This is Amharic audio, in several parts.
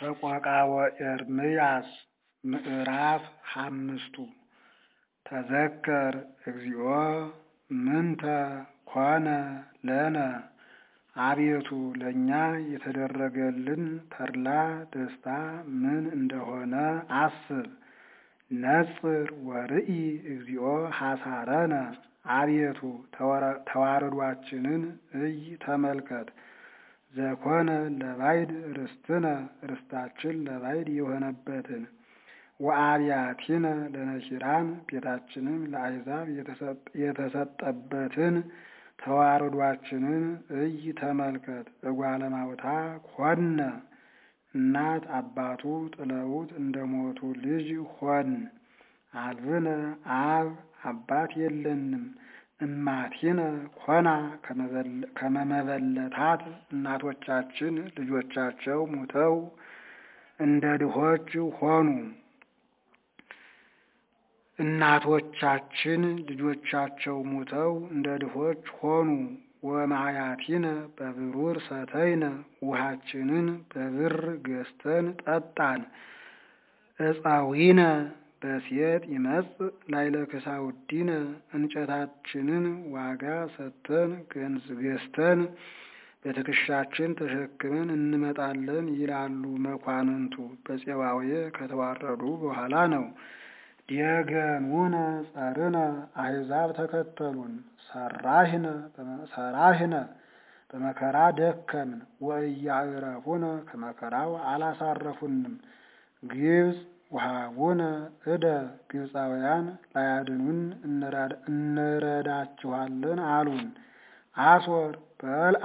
ሰቆቃወ ኤርምያስ ምዕራፍ ሓምስቱ ተዘከር እግዚኦ ምንተ ኮነ ለነ አቤቱ ለእኛ የተደረገልን ተድላ ደስታ ምን እንደሆነ አስብ። ነጽር ወርኢ እግዚኦ ሐሳረነ አቤቱ ተዋረዷችንን እይ ተመልከት። ዘኮነ ለባዕድ ርስትነ ርስታችን ለባዕድ የሆነበትን ወአብያቲነ ለነኪራን ቤታችንም ለአሕዛብ የተሰጠበትን ተዋረዷችንን እይ ተመልከት። እጓለ ማውታ ሆነ እናት አባቱ ጥለውት እንደሞቱ ልጅ ሆን። አልብነ አብ አባት የለንም። እማቲነ ኮና ከመመበለታት እናቶቻችን ልጆቻቸው ሙተው እንደ ድሆች ሆኑ። እናቶቻችን ልጆቻቸው ሙተው እንደ ድሆች ሆኑ። ወማያቲነ በብሩር ሰተይነ ውሃችንን በብር ገዝተን ጠጣን። እፀዊነ በሴት ይመጽእ ላይለ ክሳውዲነ እንጨታችንን ዋጋ ሰጥተን ገዝተን በትከሻችን ተሸክመን እንመጣለን ይላሉ መኳንንቱ። በፄባዌ ከተዋረዱ በኋላ ነው። ዲየገኑነ ጸርነ አሕዛብ ተከተሉን። ሰራህነ ሰራህነ በመከራ ደከምን። ወእያዕረፉነ ከመከራው አላሳረፉንም። ግብፅ ወሀቡነ እደ ግብፃውያን ላያድኑን እንረዳችኋለን አሉን። አሶር በልአ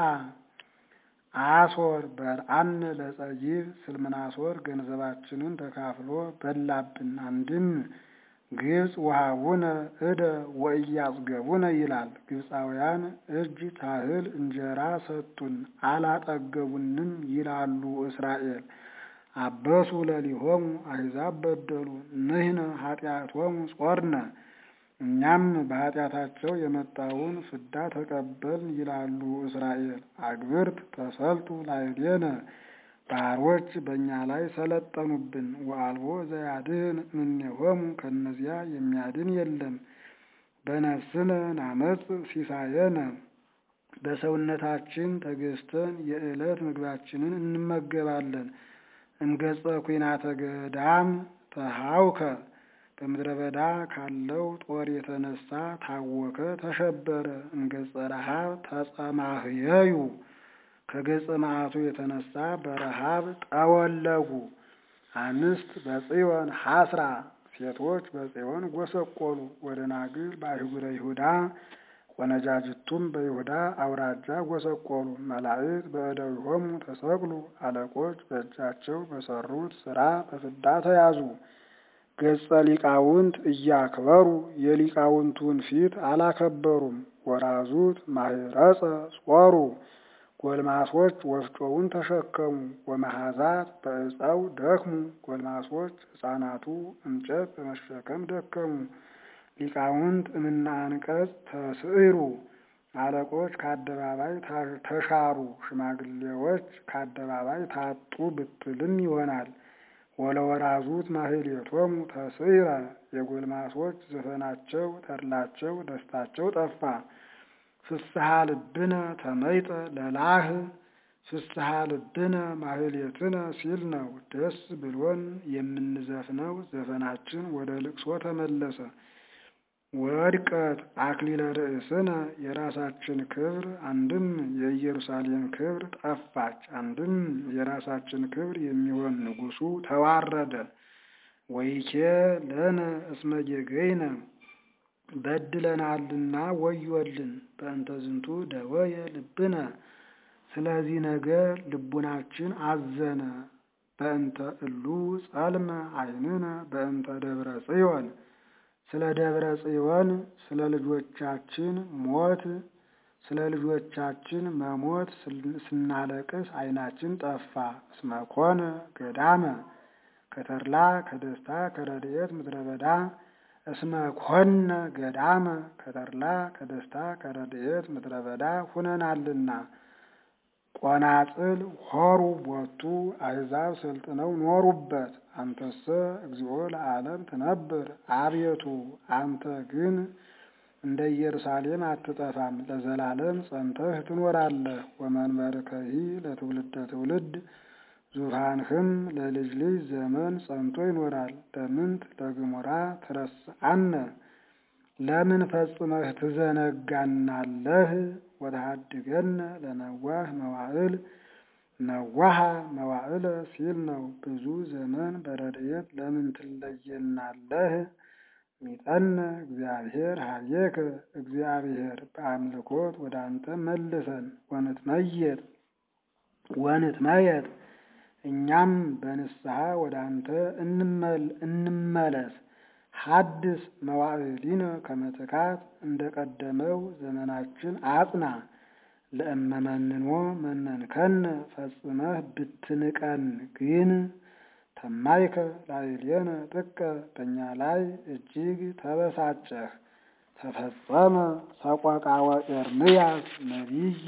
አሶር በልአነ ለጸይብ ስልምናሶር ገንዘባችንን ተካፍሎ በላብን። አንድም ግብፅ ወሀቡነ እደ ወእያጽገቡነ ይላል። ግብፃውያን እጅ ታህል እንጀራ ሰጡን አላጠገቡንም ይላሉ እስራኤል። አበሱ ለሊሆሙ አሕዛብ በደሉ ንሕነ ኃጢአቶሙ ጾርነ እኛም በኃጢአታቸው የመጣውን ፍዳ ተቀበልን ይላሉ እስራኤል። አግብርት ተሰልጡ ላዕሌነ ባሮች በእኛ ላይ ሰለጠኑብን። ወአልቦ ዘያድኅን እምኔሆሙ ከእነዚያ የሚያድን የለም። በነፍስነ ናመጽ ሲሳየነ በሰውነታችን ተገዝተን የዕለት ምግባችንን እንመገባለን። እምገጸ ኩናተ ገዳም ተሃውከ በምድረ በዳ ካለው ጦር የተነሳ ታወከ፣ ተሸበረ። እምገጸ ረሃብ ተጸማህየዩ ከገጸ መዓቱ የተነሳ በረሃብ ጠወለጉ። አንስት በጽዮን ሐስራ ሴቶች በጽዮን ጎሰቆሉ። ወደናግል በአህጉረ ይሁዳ ወነጃጅቱም በይሁዳ አውራጃ ጎሰቆሉ። መላእክት በእደዊሆሙ ተሰቅሉ አለቆች በእጃቸው በሰሩት ሥራ በፍዳ ተያዙ። ገጸ ሊቃውንት እያክበሩ የሊቃውንቱን ፊት አላከበሩም። ወራዙት ማህረጸ ጾሩ ጎልማሶች ወፍጮውን ተሸከሙ። ወመሐዛት በዕፀው ደክሙ ጎልማሶች ሕፃናቱ እንጨት በመሸከም ደከሙ። ሊቃውንት እምነ አንቀጽ ተስዕሩ አለቆች ከአደባባይ ተሻሩ። ሽማግሌዎች ከአደባባይ ታጡ ብትልም ይሆናል። ወለወራዙት ማህሌቶሙ ተስዕረ የጎልማሶች ዘፈናቸው ተድላቸው ደስታቸው ጠፋ። ፍስሐ ልብነ ተመይጠ ለላህ ፍስሐ ልብነ ማህሌትነ ሲል ነው። ደስ ብሎን የምንዘፍነው ዘፈናችን ወደ ልቅሶ ተመለሰ። ወድቀት አክሊለ ርእስነ የራሳችን ክብር አንድም የኢየሩሳሌም ክብር ጠፋች። አንድም የራሳችን ክብር የሚሆን ንጉሡ ተዋረደ። ወይኬ ለነ እስመ ጌገይነ በድለናልና ወዮልን። በእንተ ዝንቱ ደወየ ልብነ ስለዚህ ነገር ልቡናችን አዘነ። በእንተ እሉ ጸልመ ዓይንነ በእንተ ደብረ ጽዮን ስለ ደብረ ጽዮን ስለ ልጆቻችን ሞት ስለ ልጆቻችን መሞት ስናለቅስ ዓይናችን ጠፋ። እስመ ኮነ ገዳመ ከተድላ ከደስታ ከረድኤት ምድረ በዳ እስመ ኮነ ገዳመ ከተድላ ከደስታ ከረድኤት ምድረ በዳ ሁነናልና ቆናጽል ሆሩ ቦቱ አሕዛብ ሰልጥነው ኖሩበት። አንተሰ እግዚኦ ለዓለም ትነብር አቤቱ አንተ ግን እንደ ኢየሩሳሌም አትጠፋም፣ ለዘላለም ጸንተህ ትኖራለህ። ወመንበርከሂ ለትውልደ ትውልድ ዙፋንህም ለልጅ ልጅ ዘመን ጸንቶ ይኖራል። ለምንት ለግሙራ ትረስዓነ ለምን ፈጽመህ ትዘነጋናለህ? ወተሃድገነ ለነዋህ መዋዕል ነዋሃ መዋዕለ ሲል ነው። ብዙ ዘመን በረድኤት ለምን ትለየናለህ? ሚጠነ እግዚአብሔር ሀቤከ እግዚአብሔር በአምልኮት ወደ አንተ መልሰን ወንትመየጥ ወንትመየጥ እኛም በንስሐ ወደ አንተ እንመለስ። ሐድስ መዋዕሊነ ከመትካት እንደ ቀደመው ዘመናችን አጽና። ለእመመንኖ መነንከነ ፈጽመህ ብትንቀን ግን ተማይከ ላዕሌነ ጥቀ በእኛ ላይ እጅግ ተበሳጨህ። ተፈጸመ ሰቆቃወ ኤርምያስ ነቢይ